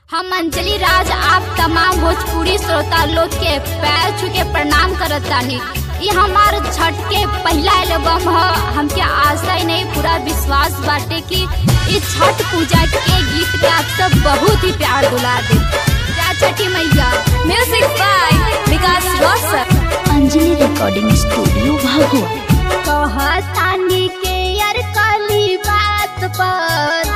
हम अंजलि राज आप तमाम भोजपुरी श्रोता लोग के पैर छू के प्रणाम करत तानी ये हमार छठ के पहला एल्बम ह हमके आशा ही नहीं पूरा विश्वास बाटे कि इस छठ पूजा के गीत के आप सब बहुत ही प्यार दुला दे जय Chhathi Maiya music by Vikas Roshan Anjali recording studio भागो कहतानी के यार काली बात पर